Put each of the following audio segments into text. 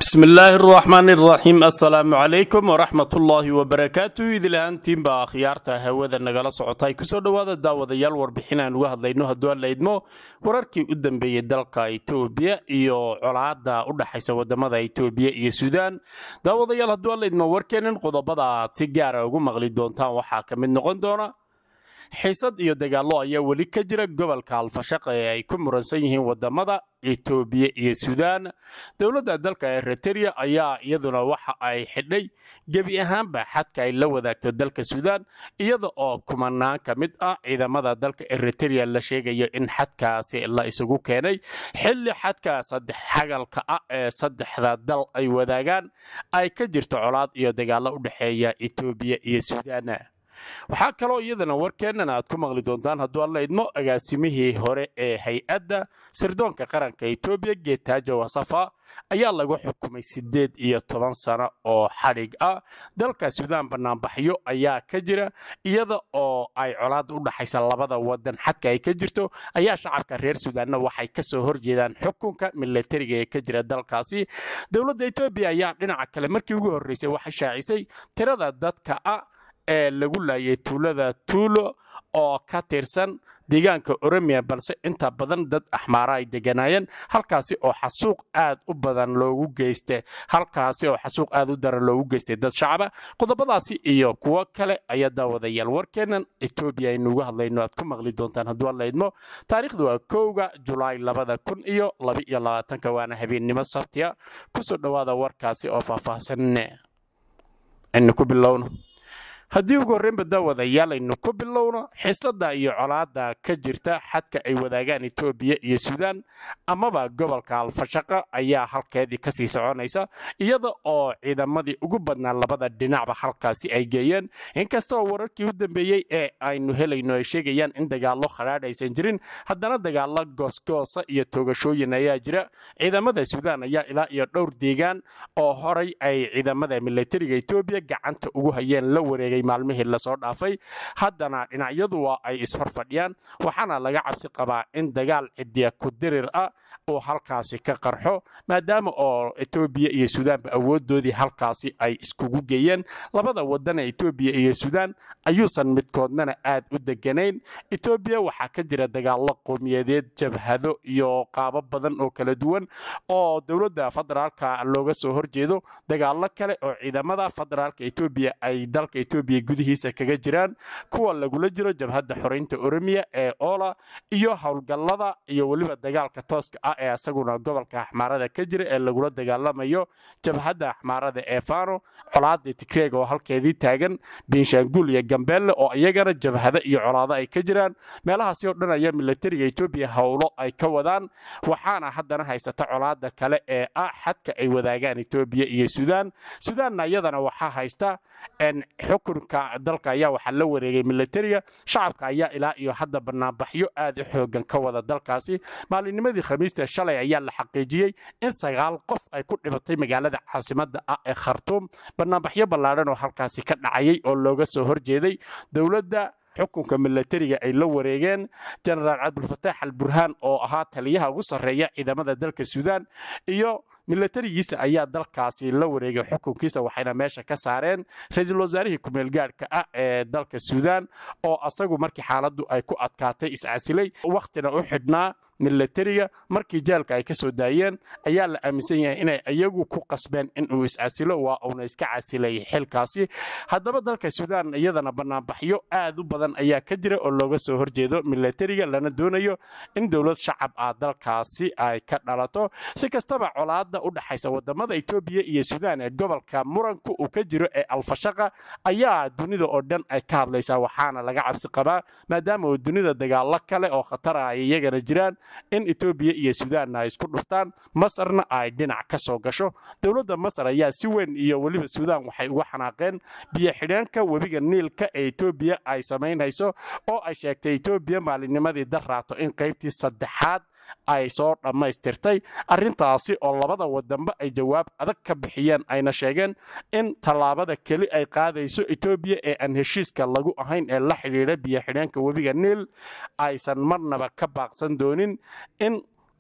bismi illaahi araxmaan iraxiim assalaamu calaykum waraxmat ullaahi wabarakaatu idil ahaantiinbaa akhyaarta hawada nagala socotay kusoo dhowaada daawadayaal warbixin aan uga hadlayno hadduu aan laydmo wararkii u dambeeyey dalka itoobiya iyo colaada u dhaxaysa wadamada itoobiya iyo suudaan daawadayaal hadduu aan laydmo warkeennan qodobada aad si gaara ugu maqli doontaan waxaa ka mid noqon doona xiisad iyo dagaallo ayaa weli ka jira gobolka alfashaqa ee ay ku muransan yihiin wadamada etoobiya iyo suudaan dowladda dalka eriteria ayaa iyaduna waxa ay xidhay gebi ahaanba xadka ay la wadaagto dalka suudaan iyada oo kumanaan ka mid ah ciidamada dalka eriteria la sheegayo in xadkaasi la isugu keenay xilli xadka saddex xagalka ah ee saddexda dal ay wadaagaan ay ka jirto colaad iyo dagaallo u dhexeeya etoobiya iyo suudaan waxaa kaloo iyadana warkeennan aad ku maqli doontaan hadduu alla idmo agaasimihii hore ee hay-adda sirdoonka qaranka etoobiya geetaajo wasafa ayaa lagu xukumay siddeed iyo toban sano oo xadhig ah dalka suudaan banaanbaxyo ayaa ka jira iyada oo ay colaada u dhaxaysa labada wadan xadka ay ka jirto ayaa shacabka reer suudaanna waxay kasoo horjeedaan xukunka milatariga ee ka jira dalkaasi dowladda etoobiya ayaa dhinaca kale markii ugu horreysay waxay shaacisay tirada dadka ah ee lagu laayay tuulada tuulo oo ka tirsan deegaanka oromiya balse inta badan dad axmaara ay deganaayeen halkaasi oo xasuuq aad u badan loogu geysta halkaasi oo xasuuq aad u daran loogu geystay dad shacaba qodobadaasi iyo kuwo kale ayaa daawadayaal warkeennan etoobiya aynuugu hadlayno aad ku maqli doontaan hadduu alla idmo taariikhdu waa kowga julaay labada kun iyo labaiyo labaatanka waana habeennimo sabtiya kusoo dhowaada warkaasi oo faahfaahsan aynu ku bilowno haddii ugu horreynba daawadayaal aynu ku bilowno xiisada iyo colaada ka jirta xadka ay wadaagaan etoobiya iyo suudaan amaba gobolka alfashaqa ayaa halkeedii kasii soconaysa iyada oo ciidamadii ugu badnaa labada dhinacba halkaasi ay geeyeen inkastoo wararkii u dambeeyey ee aynu helayno ay sheegayaan in dagaallo khadhaadh aysan jirin haddana dagaallo goosgoosa iyo toogashooyin ayaa jira ciidamada suudaan ayaa ilaa iyo dhowr deegaan oo horay ay ciidamada milatariga etoobiya gacanta ugu hayeen la wareegay maalmihii lasoo dhaafay haddana dhinacyadu waa ay ishor fadhiyaan waxaana laga cabsi qabaa in dagaal cidiya ku dirir ah uu halkaasi ka qarxo maadaama oo etoobiya iyo suudaanba awoodoodii halkaasi ay iskugu geeyeen labada wadan ee etoobiya iyo suudaan ayuusan midkoodnana aad u deganayn etoobiya waxaa ka jira dagaallo qowmiyadeed jabhado iyo qaabo badan oo kala duwan oo dowladda federaalka looga soo horjeedo dagaallo kale oo ciidamada federaalka etoobiya ay dalka etoobiya gudihiisa kaga jiraan kuwa lagula jiro jabhadda xoreynta oromiya ee oola iyo howlgallada iyo weliba dagaalka tooska ah ee isaguna gobolka axmaarada ka jira ee lagula dagaalamayo jabhadda axmaarada ee fano colaada tigreeg oo halkeedii taagan binshaanguul iyo gambeelle oo iyagana jabhado iyo colaado ay ka jiraan meelahaasi oo dhan ayaa milatariga etoobiya howlo ay ka wadaan waxaana haddana haysata colaada kale ee ah xadka ay wadaagaan etoobiya iyo suudaan suudaanna iyadana waxaa haysta xukunka dalka ayaa waxaa la wareegay milatariga shacabka ayaa ilaa iyo hadda banaanbaxyo aad u xoogan ka wada dalkaasi maalinnimadii khamiista shalay ayaa la xaqiijiyey in sagaal qof ay ku dhibatay magaalada caasimada ah ee khartuum banaanbaxyo ballaadhan oo halkaasi ka dhacayay oo looga soo horjeeday dowladda xukunka milatariga ay la wareegeen jenaraal cabdulfataax al burhaan oo ahaa taliyaha ugu sarreeya ciidamada dalka suudaan iyo milatarigiisa ayaa dalkaasi la wareegay xukunkiisa waxayna meesha ka saareen ra-iisul wasaarihii kumeel gaadhka ah ee dalka suudaan oo asagu markii xaaladdu ay ku adkaatay iscasilay wakhtina u xidhnaa milatariga markii jaalka ay ka soo daayeen ayaa la aaminsan yahay inay iyagu ku qasbeen inuu iscasilo waa uuna iska casilay xilkaasi haddaba dalka suudaan iyadana banaanbaxyo aad u badan ayaa ka jira oo looga soo horjeedo milatariga lana doonayo in dowlad shacab ah dalkaasi ay ka dhalato si kastaba colaada u dhaxaysa wadamada etoobiya iyo suudaan ee gobolka muranku uu ka jiro ee alfashaqa ayaa dunida oo dhan ay ka hadlaysaa waxaana laga cabsi qabaa maadaama uu dunida dagaalo kale oo khatara ay iyagana jiraan in etoobiya iyo suudaanna ay isku dhuftaan masarna ay dhinac ka soo gasho dowladda masar ayaa si weyn iyo weliba suudaan waxay uga xanaaqeen biyo xidheenka webiga niilka ee etoobiya ay samaynayso oo ay sheegtay etoobiya maalinnimadii darraato in qaybtii saddexaad ay soo dhammaystirtay arrintaasi oo labada wadanba ay jawaab adag ka bixiyeen ayna sheegeen in tallaabada keli ay qaadayso etoobiya ee aan heshiiska lagu ahayn ee la xidhiidha biyo xidheenka webiga niil aysan marnaba ka baaqsan doonin in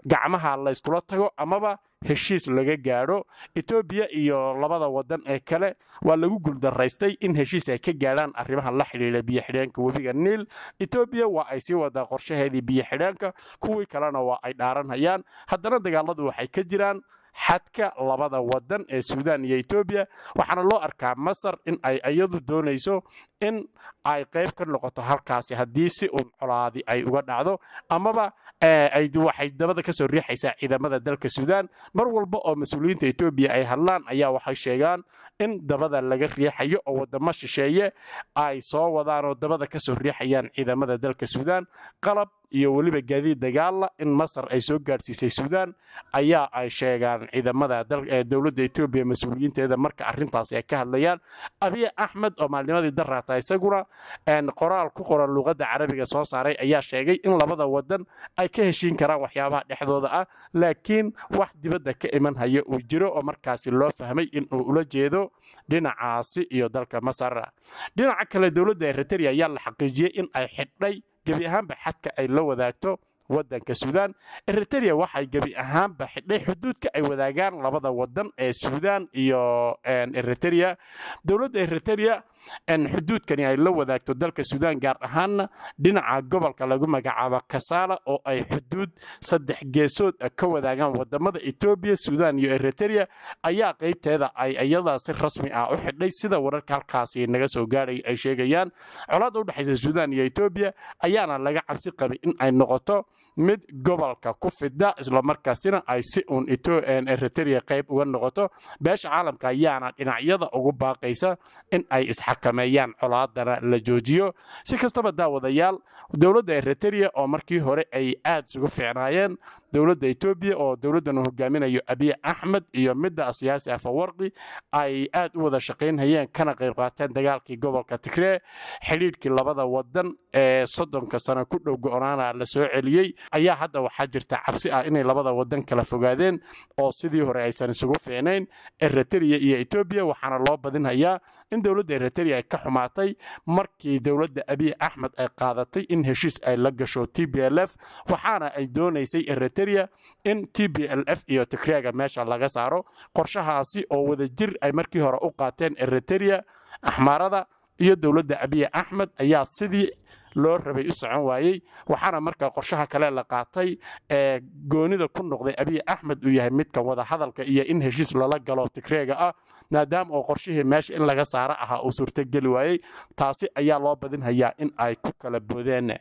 gacmaha layskula tago amaba heshiis laga gaadho etoobiya iyo labada wadan ee kale waa lagu guuldaraystay in heshiis ay ka gaadhaan arrimahan la xidhiidha biyo-xidheenka webiga niil etoobiya waa ay sii wadaa qorshaheedii biyo-xidheenka kuwii kalena waa ay dhaaranhayaan haddana dagaaladu waxay ka jiraan xadka labada wadan ee suudaan iyo etoobiya waxaana loo arkaa masar in ay iyadu doonayso in ay qayb ka noqoto halkaasi haddii si uun colaadi ay uga dhacdo amaba waxay dabada kasoo riixaysaa ciidamada dalka suudaan mar walba oo mas-uuliyiinta etoobiya ay hadlaan ayaa waxay sheegaan in dabada laga riixayo oo wadamo shisheeye ay soo wadaan oo dabada kasoo riixayaan ciidamada dalka suudaan qalab iyo weliba gaadiid dagaalla in masar ay soo gaadhsiisay suudaan ayaa ay sheegaan ciidamada dowladda etoobiya mas-uuliyiinteeda marka arrintaasi ay ka hadlayaan abiy axmed oo maalnimadii daraata isaguna qoraal ku qoran luuqadda carabiga soo saaray ayaa sheegay in labada wadan ay ka heshiin karaan waxyaabaha dhexdooda ah laakiin wax dibadda ka iman haya uu jiro oo markaasi loo fahmay inuu ula jeedo dhinacaasi iyo dalka masar dhinaca kale dowladda eritrea ayaa la xaqiijiyey in ay xidhay gebi ahaanba xadka ay la wadaagto wadanka suudaan eritrea waxay gebi ahaanba xidhay xuduudka ay wadaagaan labada wadan ee suudaan iyo eritrea dowladda eritrea xuduudkani ay la wadaagto dalka suudaan gaar ahaanna dhinaca gobolka lagu magacaabo kasaala oo ay xuduud saddex geesood ka wadaagaan wadamada etoobiya suudaan iyo eritrea ayaa qaybteeda ay iyadaa si rasmi ah u xidhay sida wararka halkaasi naga soo gaadhay ay sheegayaan colaadda udhexaysa suudaan iyo etoobiya ayaana laga cabsi qabay in ay noqoto mid gobolka ku fida islamarkaasina ay si uun eritrea qayb uga noqoto beesha caalamka ayaana dhinacyada ugu baaqaysa in ay isxakameeyaan colaadana la joojiyo si kastaba daawadayaal dowladda eritrea oo markii hore ay aad isugu fiicnaayeen dowladda etoobiya oo dowladdan uu hogaaminayo abiy axmed iyo midda siyaasi afawarqi ay aad u wada shaqaynhayeen kana qayb qaateen dagaalkii gobolka tigree xidhiidhkii labada wadan ee soddonka sano ku dhow go-naana la soo celiyey ayaa hadda waxaa jirta cabsi ah inay labada wadan kala fogaadeen oo sidii hore aysan isugu fiicnayn eritrea iyo etoobiya waxaana loo badinhayaa in dowladda eritrea ay ka xumaatay markii dowladda abiy axmed ay qaadatay in heshiis ay la gasho t b l f waxaana ay doonaysay eritrea in t b l f iyo tigreega meesha laga saaro qorshahaasi oo wadajir ay markii hore u qaateen eritrea axmaarada iyo dowladda abiy axmed ayaa sidii loo rabay u socon waayey waxaana markaa qorshaha kale la qaatay ee goonida ku noqday abiy axmed uu yahay midkan wada hadalka iyo in heshiis lala galo tigreega ah maadaama oo qorshihii meesha in laga saaro ahaa uu suurtogeli waayey taasi ayaa loo badinhayaa in ay ku kala boodeen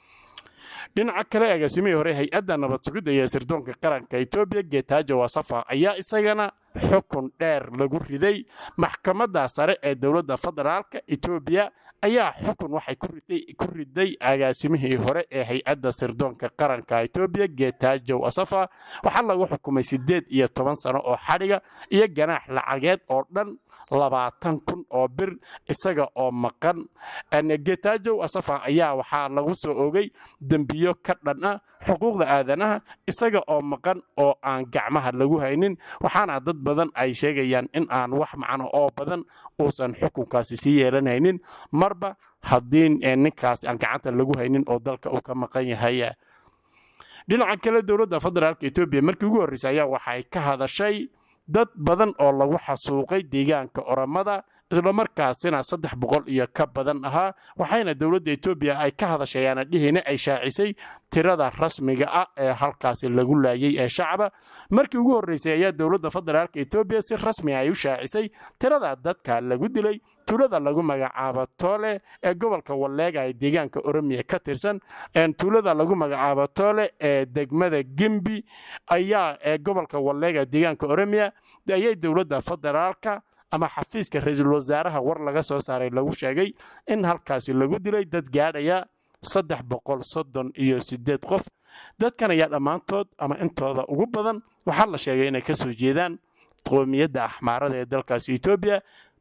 dhinaca kale agaasimihii hore hay-adda nabad sugidda iyo sirdoonka qaranka etoobiya geetaajo wasafa ayaa isagana xukun dheer lagu riday maxkamadda sare ee dowladda federaalka etoobiya ayaa xukun waxay ku riday agaasimihii hore ee hay-adda sirdoonka qaranka etoobiya geetaajo wasafa waxaa lagu xukumay siddeed iyo toban sano oo xadhiga iyo ganaax lacageed oo dhan labaatan kun oo bir isaga oo maqan getaajow asafa ayaa waxaa lagu soo ogay dembiyo ka dhan ah xuquuqda aadanaha isaga oo maqan oo aan gacmaha lagu haynin waxaana dad badan ay sheegayaan in aan wax macno oo badan uusan xukunkaasi sii yeelanhaynin marba haddii ninkaasi aan gacanta lagu haynin oo dalka uu ka maqan yahay dhinaca kale dowladda federaalka etoobiya markii ugu horreysay ayaa waxay ka hadashay dad badan oo lagu xasuuqay deegaanka oramada islamarkaasina saddex boqol iyo ka badan ahaa waxayna dowladda etoobiya ay ka hadashayaana dhihina ay shaacisay tirada rasmiga ah ee halkaasi lagu laayay ee shacaba markii ugu horreysay ayaa dowladda federaalka etoobiya si rasmi ay u shaacisay tirada dadka lagu dilay tuulada lagu magacaabo toole ee gobolka walleega ee deegaanka oromiya ka tirsan tuulada lagu magacaabo toole ee degmada gembi ayaa ee gobolka walleega deegaanka oromiya ayay dowladda federaalka ama xafiiska ra-iisul wasaaraha war laga soo saaray lagu sheegay in halkaasi lagu dilay dad gaadhaya saddex boqol soddon iyo siddeed qof dadkan ayaa dhammaantood ama intooda ugu badan waxaa la sheegay inay ka soo jeedaan qoomiyadda axmaarada ee dalkaasi etoobiya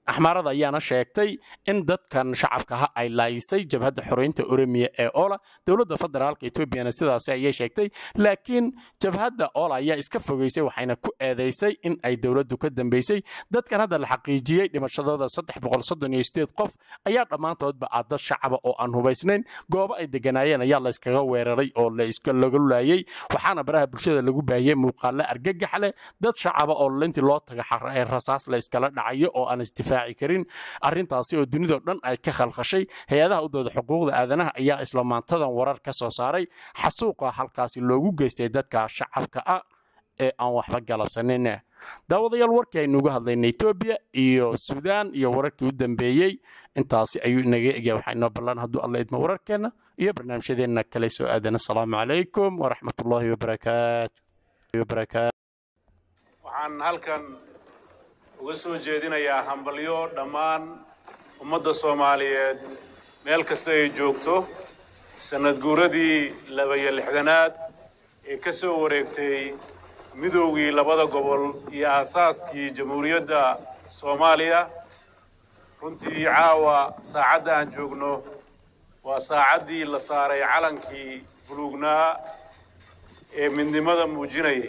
axmaarada ayaana sheegtay in dadkan shacabkaha ay laayisay jabhadda xoreynta oromiya ee ola dowladda federaalka etoobiyana sidaasi ayay sheegtay laakiin jabhadda ola ayaa iska fogeysay waxayna ku eedaysay in ay dowladdu ka dambeysay dadkan hadda la xaqiijiyey dhimashadooda qof ayaa dhammaantoodba ah dad shacaba oo aan hubaysnayn goobo ay deganaayeen ayaa layskaga weeraray oo laga laayey waxaana baraha bulshada lagu baahiyey muuqaalo argagax leh dad shacaba oo intii loo taga rasaas la yskala dhacayo oo aan isdifaaci karin arrintaasi oo dunidao dhan ay ka khalkhashay hay-adaha u dooda xuquuqda aadanaha ayaa isla maantadan warar ka soo saaray xasuuqa halkaasi loogu geystay dadka shacabka ah ee aan waxba galabsanin daawadayaal warkii aynuuga hadlayna etoobiya iyo suudaan iyo wararkii u dambeeyey intaasi ayuu inaga egya waxaa inoo ballan hadduu alla idmo wararkeenna iyo barnaamijyadeenna kale soo aadan asalaamu calaykum waraxmatullaahi wabarakaatu waxaan halkan uga soo jeedinayaa hambalyo dhammaan ummadda soomaaliyeed meel kasta ay joogto sannad guuradii labaiyo lixdanaad ee ka soo wareegtay midoogii labada gobol iyo aasaaskii jamhuuriyadda soomaaliya runtii caawa saacadda aan joogno waa saacaddii la saaray calankii buluugnaa ee midnimada muujinayay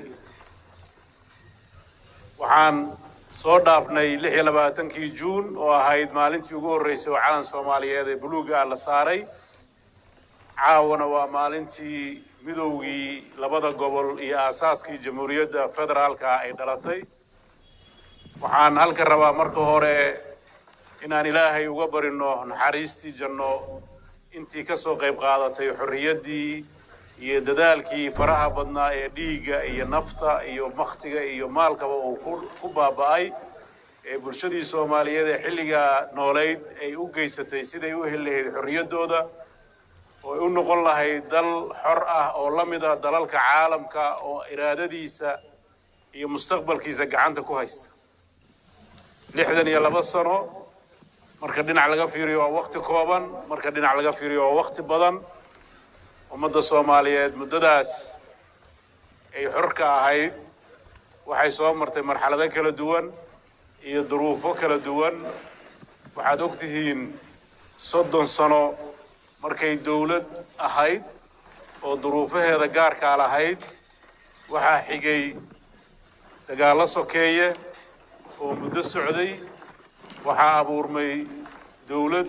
waxaan soo dhaafnay lix iyo labaatankii juun oo ahayd maalintii ugu horraysay oo calan soomaaliyeed ee buluugga ah la saaray caawana waa maalintii midowgii labada gobol iyo aasaaskii jamhuuriyadda federaalka ay dhalatay waxaan halka rabaa marka hore inaan ilaahay uga barino naxariistii janno intii ka soo qayb qaadatay xorriyaddii iyo dadaalkii faraha badnaa ee dhiigga iyo nafta iyo makhtiga iyo maalkaba uu ku baaba'ay ee bulshadii soomaaliyeed ee xilligaa noolayd ay u geysatay siday u heli lahayd xorriyaddooda oo ay u noqon lahayd dal xor ah oo la mid ah dalalka caalamka oo iraadadiisa iyo mustaqbalkiisa gacanta ku haysta lixdan iyo laba sano marka dhinac laga fiiriyo waa wakti kooban marka dhinac laga fiiriyo waa wakti badan ummadda soomaaliyeed muddadaas ay xorka ahayd waxay soo martay marxalado kala duwan iyo duruufo kala duwan waxaad og tihiin soddon sano markay dawlad ahayd oo duruufaheeda gaarkaa lahayd waxaa xigay dagaallo sokeeye oo muddo socday waxaa abuurmay dawlad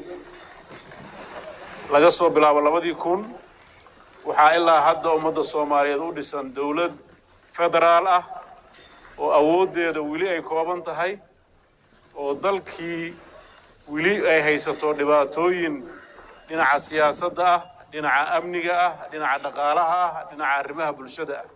laga soo bilaabo labadii kun waxaa ilaa hadda ummadda soomaaliyeed u dhisan dawlad federaal ah oo awooddeeda weli ay kooban tahay oo dalkii weli ay haysato dhibaatooyin dhinaca siyaasadda ah dhinaca amniga ah dhinaca dhaqaalaha ah dhinaca arrimaha bulshada ah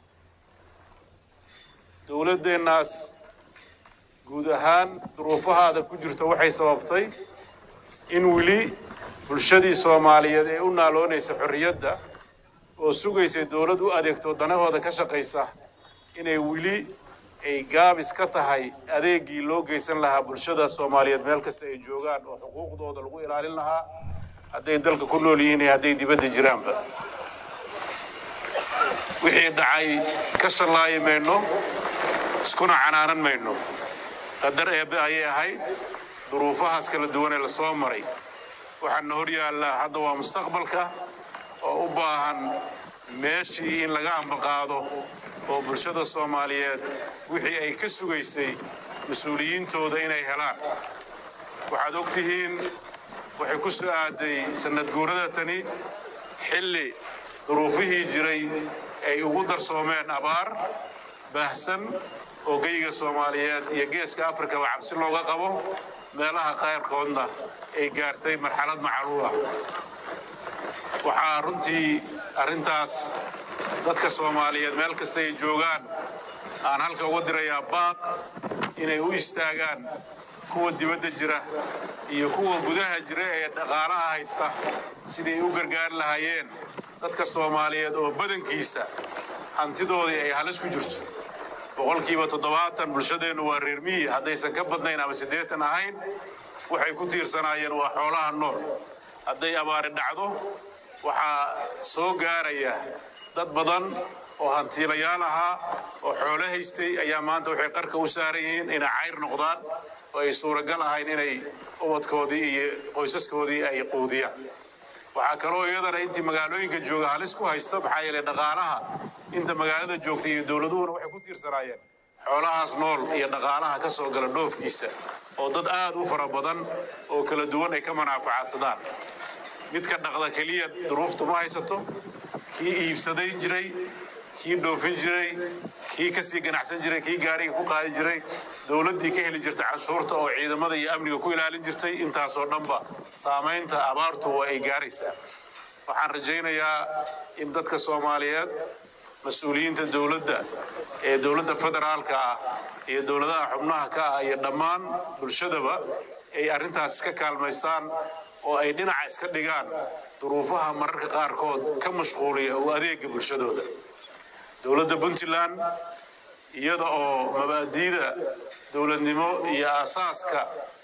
dawladdeennaas guud ahaan duruufahaada ku jirta waxay sababtay in weli bulshadii soomaaliyeed ee u naaloonaysa xorriyadda oo sugaysay dawlad u adeegto danahooda ka shaqaysa inay weli ay gaabis ka tahay adeeggii loo geysan lahaa bulshada soomaaliyeed meel kasta ay joogaan oo xuquuqdooda lagu ilaalin lahaa hadday dalka ku nool yihiin iyo hadday dibadda jiraanba wixii dhacay ka shallaayi mayno iskuna canaanan mayno qadar eebbe ayay ahayd duruufahaas kala duwan ee lasoo maray waxaana hor yaallaa hadda waa mustaqbalka oo u baahan meeshii in laga ambaqaado oo bulshada soomaaliyeed wixii ay ka sugaysay mas-uuliyiintooda inay helaan waxaad og tihiin waxay ku soo aaday sannad guurada tani xilli duruufihii jiray ay ugu darsoomeen abaar baahsan oo geyga soomaaliyeed iyo geeska afrikaba cabsi looga qabo meelaha qayrkoodna ay gaartay marxalad macaluula waxaa runtii arrintaas dadka soomaaliyeed meel kasta ay joogaan aan halka uga dirayaa baaq inay u istaagaan kuwa dibadda jira iyo kuwa gudaha jira ee dhaqaalaha haysta siday u gargaari lahaayeen dadka soomaaliyeed oo badankiisa hantidoodii ay halis ku jirto boqolkiiba toddobaatan bulshadeennu waa reer miyi haddaysan ka badnayn ama siddeetan ahayn waxay ku tiirsanaayeen waa xoolaha nool hadday abaari dhacdo waxaa soo gaaraya dad badan oo hantiilayaal ahaa oo xoolo haystay ayaa maanta waxay qarka u saaran yihiin inay cayr noqdaan oo ay suuragal ahayn inay ubadkoodii iyo qoysaskoodii ay quudiyaan waxaa kaloo iyadana intii magaalooyinka jooga halis ku haysta maxaa yeelay dhaqaalaha inta magaalada joogta iyo dowladuhuna waxay ku tiirsanaayeen xoolahaas nool iyo dhaqaalaha ka soo gala dhoofkiisa oo dad aad u fara badan oo kala duwan ay ka manaafacaadsadaan midka dhaqda keliya duruuftu ma haysato kii iibsaday jiray kii dhoofin jiray kii kasii ganacsan jiray kii gaariga ku qaadi jiray dowladdii ka heli jirtay canshuurta oo ciidamada iyo amniga ku ilaalin jirtay intaasoo dhanba saamaynta abaartu waa ay gaaraysaa waxaan rajaynayaa in dadka soomaaliyeed mas-uuliyiinta dowladda ee dowladda federaalka ah iyo dowladaha xubnaha ka ah iyo dhammaan bulshadaba ay arrintaas ka kaalmaystaan oo ay dhinaca iska dhigaan duruufaha mararka qaarkood ka mashquuliya oo adeega bulshadooda dowladda puntland iyada oo mabaadiida dowladnimo iyo aasaaska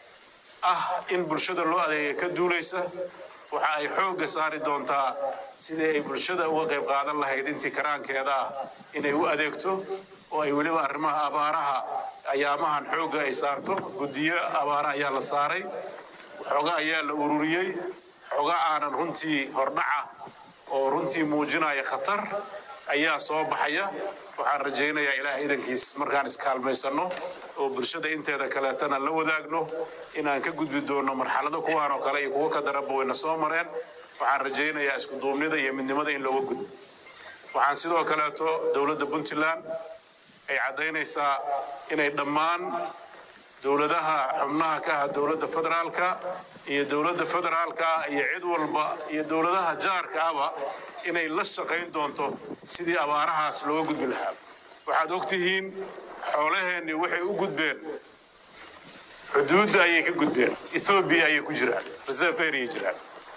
ah in bulshada loo adeega ka duulaysa waxa ay xoogga saari doontaa sidii ay bulshada uga qayb qaadan lahayd intii karaankeeda ah inay u adeegto oo ay weliba arrimaha abaaraha ayaamahan xoogga ay saarto guddiyo abaara ayaa la saaray xooga ayaa la ururiyey xooga aanan runtii hordhaca oo runtii muujinaya khatar ayaa soo baxaya waxaan rajaynayaa ilaah idankiis markaan iskaalmaysanno oo bulshada inteeda kaleetana la wadaagno inaan ka gudbi doonno marxalado kuwaan oo kale iyo kuwo ka daranba wayna soo mareen waxaan rajaynayaa isku duubnida iyo midnimada in looga gudbo waxaan sidoo kaleeto dowladda puntland ay caddaynaysaa inay dhammaan dowladaha xubnaha ka ah dowladda federaalka iyo dowladda federaalka ah iyo cid walba iyo dowladaha jaarka ahba inay la shaqayn doonto sidii abaarahaas looga gudbi lahaa waxaad ogtihiin xoolaheennii waxay u gudbeen xuduudda ayay ka gudbeen ethoobiya ayay ku jiraan reserve area jiraan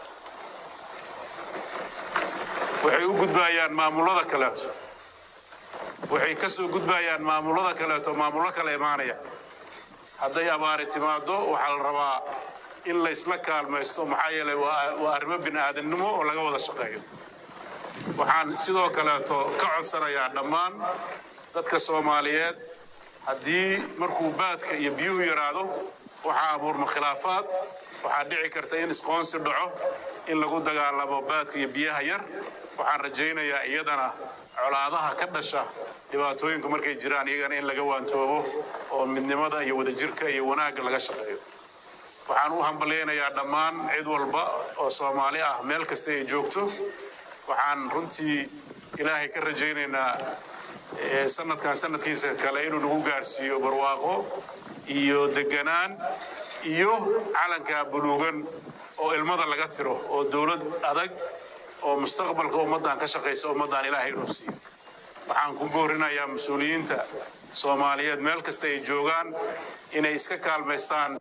waxay u gudbayaan maamullada kaleeto waxay ka soo gudbayaan maamullada kaleeto maamullo kale imaanaya hadday abaari timaado waxaa la rabaa in laysla kaalmaysto maxaa yeelay waa arrimo bini aadamnimo oo laga wada shaqeeyo waxaan sidoo kaleeto ka codsanayaa dhammaan dadka soomaaliyeed haddii markuu baadka iyo biyuhu yaraado waxaa abuurma khilaafaad waxaa dhici karta in isqoonsi dhaco in lagu dagaalamo baadka iyo biyaha yar waxaan rajaynayaa iyadana colaadaha ka dhasha dhibaatooyinku markay jiraan iyagana in laga waantoobo oo midnimada iyo wadajirka iyo wanaagga laga shaqeeyo waxaan u hambalyaynayaa dhammaan cid walba oo soomaali ah meel kasta ay joogto waxaan runtii ilaahay ka rajaynaynaa sanadkan sanadkiisa kale inuu nagu gaarsiiyo barwaaqo iyo deganaan iyo calanka buluugan oo ilmada laga tiro oo dowlad adag oo mustaqbalka ummaddan ka shaqaysa ummaddan ilaahay inuu siiyo waxaan ku boorinayaa mas-uuliyiinta soomaaliyeed meel kasta ay joogaan inay iska kaalmaystaan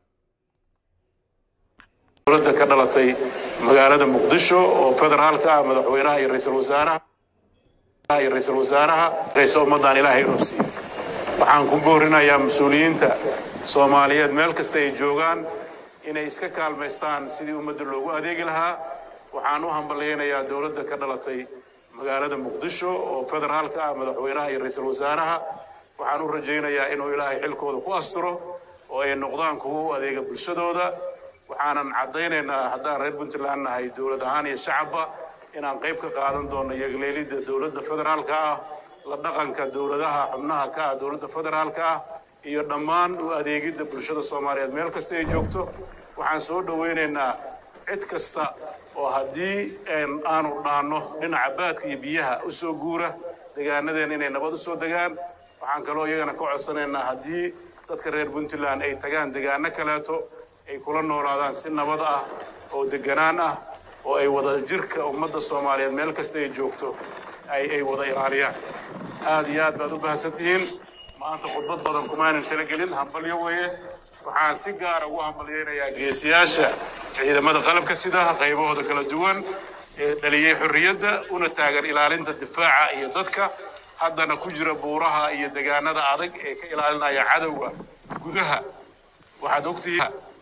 dowladda ka dhalatay magaalada muqdisho oo federaalka ah madaxweynaha iyo ra-iisul wasaaraha iyo ra-iisul wasaaraha qaysa ummaddan ilaahay inuu siiyo waxaan ku boorinayaa mas-uuliyiinta soomaaliyeed meel kasta ay joogaan inay iska kaalmaystaan sidii ummadda loogu adeegi lahaa waxaan u hambalyaynayaa dowladda ka dhalatay magaalada muqdisho oo federaalka ah madaxweynaha iyo ra-iisul wasaaraha waxaan u rajaynayaa inuu ilaahay xilkooda ku asturo oo ay noqdaan kuwa u adeega bulshadooda waxaanan caddaynaynaa haddaan reer puntland nahay dowlad ahaan iyo shacabba inaan qayb ka qaadan doono yagleelidda dowladda federaalka ah la dhaqanka dowladaha xubnaha ka ah dowladda federaalka ah iyo dhammaan u adeegidda bulshada soomaaliyeed meel kasta ay joogto waxaan soo dhowaynaynaa cid kasta oo haddii aanu dhaanno dhinaca baadka iyo biyaha u soo guura degaanadeena inay nabad u soo degaan waxaan kaloo iyagana ka codsanaynaa haddii dadka reer puntland ay tagaan degaano kaleeto ay kula noolaadaan si nabad ah oo deganaan ah oo ay wada jirka ummadda soomaaliyeed meel kasta ay joogto ay wada ilaaliyaan aad iyo aad baad u bahadsantihiin maanta khudbad badan kumaanan talagelin hambalyo weeye waxaan si gaara ugu hambalyaynayaa geesiyaasha ciidamada qalabka sida qaybahooda kala duwan ee dhaliyey xorriyadda una taagan ilaalinta difaaca iyo dadka haddana ku jira buuraha iyo degaanada adag ee ka ilaalinaya cadowga gudaha waxaad ogtihiin